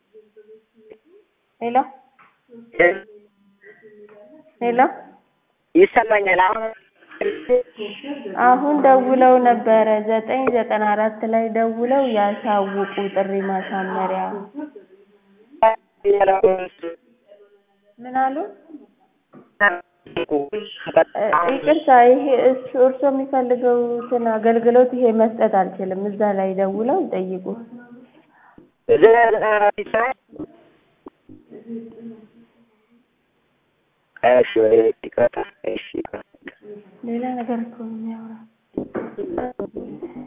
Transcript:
ሄሎ ሄሎ ይሰማኛል። አሁን አሁን ደውለው ነበረ ዘጠኝ ዘጠና አራት ላይ ደውለው ያሳውቁ ጥሪ ማሳመሪያ ምን አሉ? ይቅርታ ይሄ እሱ እርሶ የሚፈልገውትን አገልግሎት ይሄ መስጠት አልችልም። እዛ ላይ ደውለው ይጠይቁ። እሺ ይቅርታ። እሺ ሌላ ነገር እኮ ነው የሚያወራው።